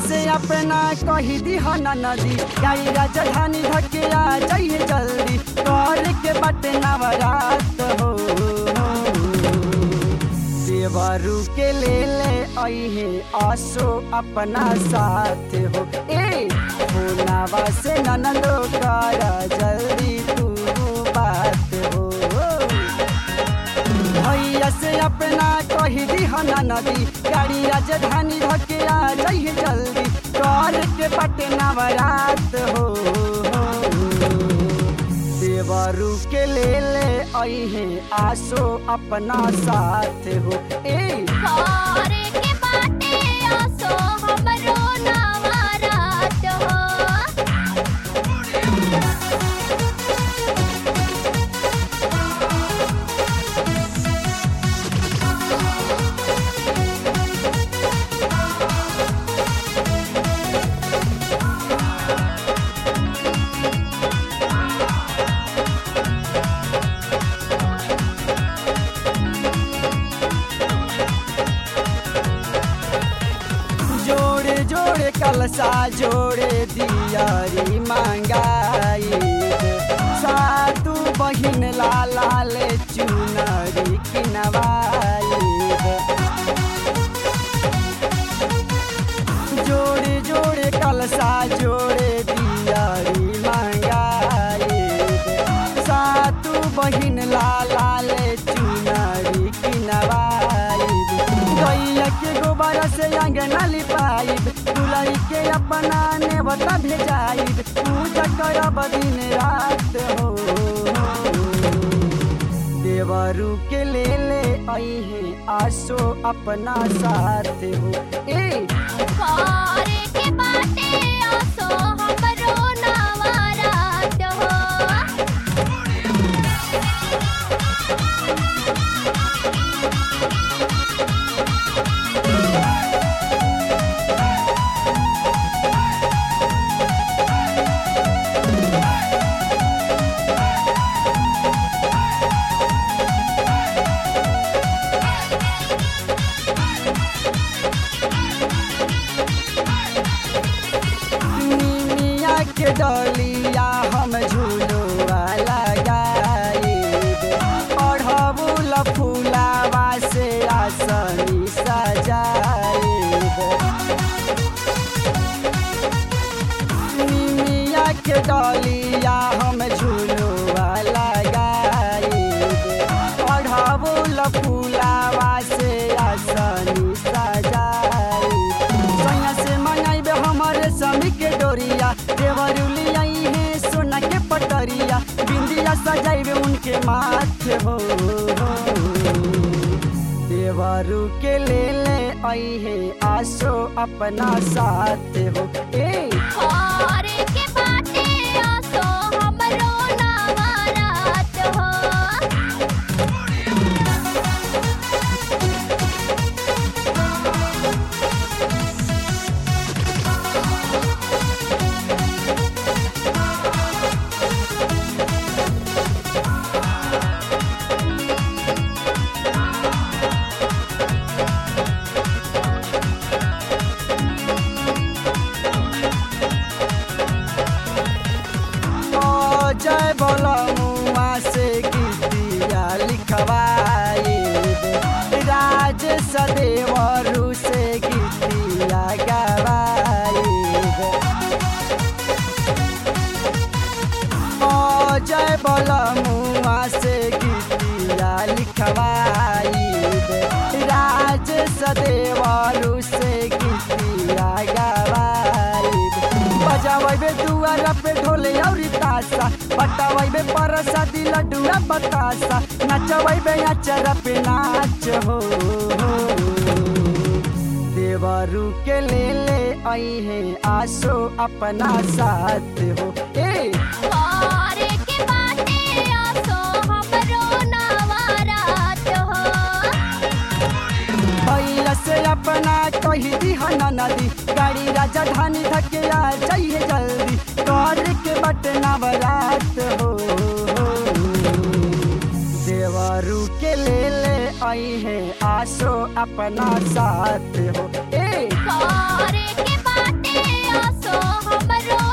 से अपना कही दी हना नदी गाड़ी राजधानी धकिया जाइए जल्दी कर के बटे नवरात हो देवरू के ले ले अहे आसो अपना साथ हो ए होनावा से ननदो कर जल्दी तू बात हो भैया से अपना कही दी हना नदी गाड़ी राजधानी धकिया जाइए जल्दी कर के पटे नवरात हो देवरू के ले ले अहे आसो अपना साथ हो ए करे के बाटे आसो हमरो नवरात हो जोड़े जोड़े कलसा जोड़े दियारी मांगाई सातु बहिन लाला ले चुनरी किनवाई जोड़े जोड़े कलसा जोड़े दियारी मांगाई सातु बहिन लाला ले चुनरी किनवाई गैया के गोबर से अंगना लिपाइब दुलई के अपना नेवता भेजाइब पूजा करब दिन रात हो देवरू के ले ले अहे आसो अपना साथ हो ए करे के बाटे आसो हमरो नवरात हो निमिया के डलिया हम झूलुआ लगाइब अढ़बुल फूलावा से आसनी सजाइब निमिया के डलिया हम झूलुआ लगाइब अढ़बुल फूलावा से आसनी सजाइब सैया से मंगाइबे हमरे समी के डोरिया देवरुलिया है सोना के पटरिया बिंदिया सजाइबे उनके माथे हो देवरू के ले ले अहे आसो अपना साथ हो ए करे के बाटे आसो हमरो नवरात हो ओ जय बोलो मुआ से गीतिया लिखवाई राज सदेवरू से गीतिया गवाई ओ जय बोलो मुआ से गीतिया लिखवाई राज सदेवरू से गीतिया गवाई बजावे दुआर पे ढोले और तासा पटावे परसादी लड्डूआ बतासा नचवे अचर पे नाच हो देवरू के ले ले अहे आसो अपना साथ हो ए करे के बाटे आसो हमरो नवरात हो भैया से अपना कही दी हना नदी गाड़ी राजधानी धकिया जाइए जल्दी कर के बट नवरात हो देवरू के ले ले आई है आसो अपना साथ हो ए ए करे के बाटे आसो हमरो